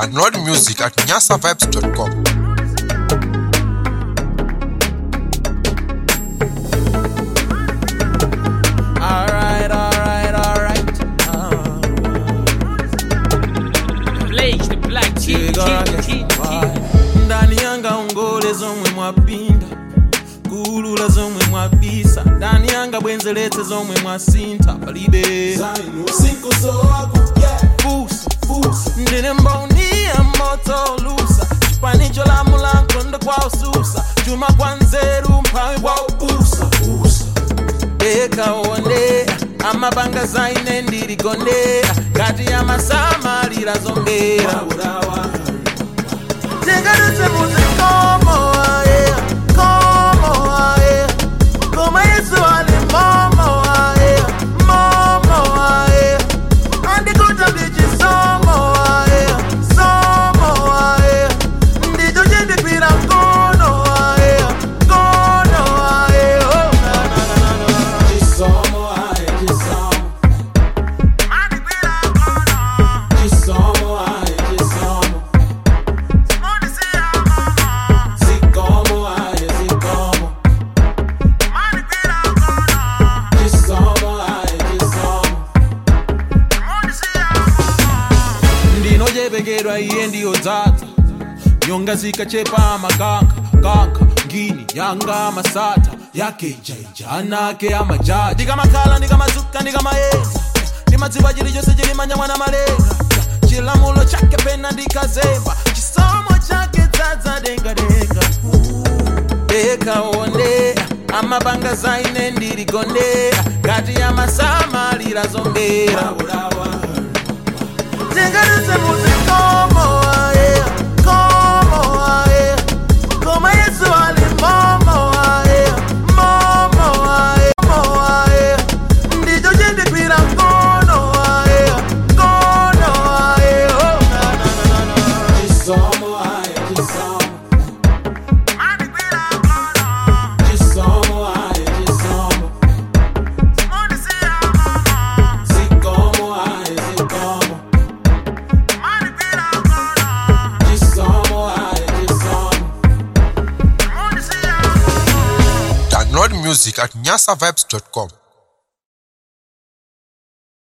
Download music at nyasavibes.com. Alright, alright, alright. Blaze, the black king, king, king, king. ndani yanga ungole zomwe mwapinda kulula zomwe mwabisa ndani yanga bwenzeretse zomwe mwasintha palibe Fusa, ndine mboni ya moto lusa chipanicho la mulankondo kwa ususa chuma kwa nzeru mphawi kwa ubusa ekaonde amabanga zaine ndirigonde kati ya masamalira zombera tingadutse muzikomo aye komo aye koma yesu ali momo aye momo aye andikuta ndichisomo aye somo aye ndicho chindipira mkono aye mkono aye oh, na, na, na, na, na. Andipira mkono, mondisiya mama. Andipira mkono, mondisiya mama. ndinochepekedwa iye ndiyo dzadza nyonga zikachepa makanka kanka ngini yanga masata yake jaija anake amajaji ndikamakhala ndikamazuka ndikamayeza ndimadziwa chilichonse chilimanya mwana malenga chilamulo chake pena ndikazemba chisomo chake dzadza dengadenga ekaonde amabanga zaine ndirigonde kati ya masamalira zombera tingadutse muzikomo aye komo aye koma yesu ali momo aye momo aye momo aye ndicho chindipira mkono aye mkono aye oh, na, na, na, na, na. Andipira mkono, mondisiya mama. Andipira mkono, mondisiya mama. Download music at nyasavibes.com.